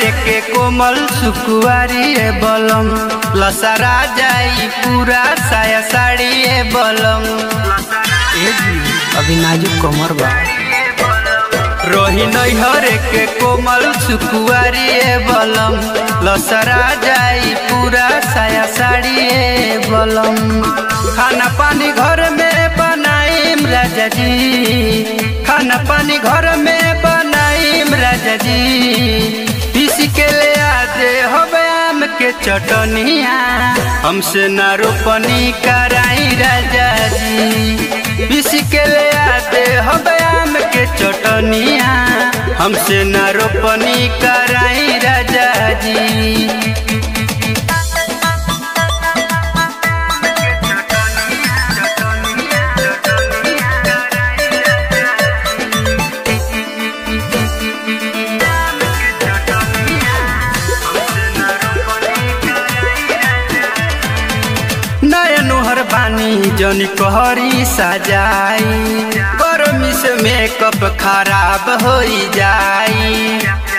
के कोमल सुकुआरी ए बलम लसरा जाई पूरा साया साड़ी ए बलम ए जी, अभी नाजुक कमर बा रोही नैहर के कोमल सुकुआरी ए बलम लसरा जाई पूरा साया साड़ी ए बलम खाना पानी घर में बनाईम राजा जी खाना पानी घर में बनाईम राजा जी पीस के ले आदे होबे आम के चटनिया हमसे ना रोपनी कराई राजा जी पीस के ले आदे होबे आम के चटनिया हमसे ना रोपनी कराई राजा जी नयनुहर बानी जनी कहरी सजाई गर्मी से मेकअप खराब हो जाई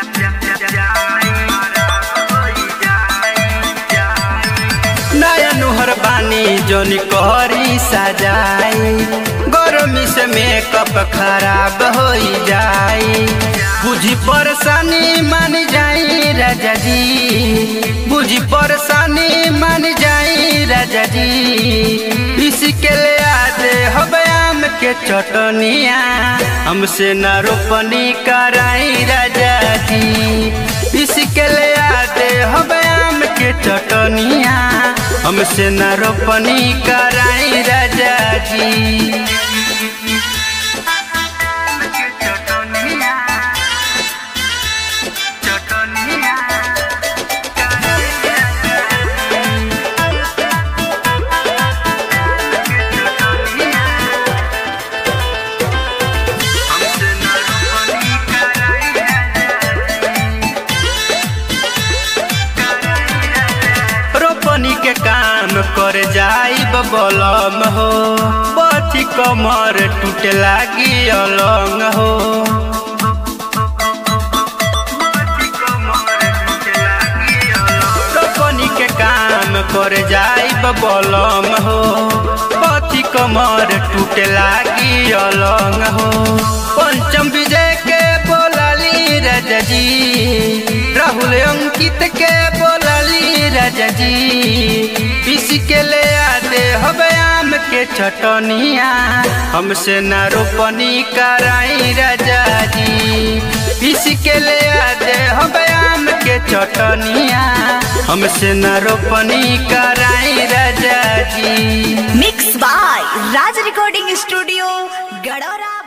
नयनुहर बानी जनी कहरी सजाई गर्मी से मेकअप खराब हो जाई बुझी परेशानी मान जाई राजा जी बुझी परेशानी मान जाई राजा जी इसके ले आदे हबे आम के चटनिया हमसे न रोपनी कराई राजा जी इसके ले आदे हबे आम के चटनिया हमसे न रोपनी कराई राजा जी रोपनी के काम कर जाई बलम हो बथी कमर टूटे लागी अलंग हो रोपनी के काम कर जाई बलम हो बथी कमर टूटे लागी अलंग हो पंचम विजय के बोलाली राजा जी राहुल अंकित के बोलाली राजा जी पीस के ले आते हबे आम के चटनिया हमसे न रोपनी कराई राजा जी पीस के ले आते हबे आम के चटनिया हमसे न रोपनी कराई राजा जी mix by Raj recording studio गडोरा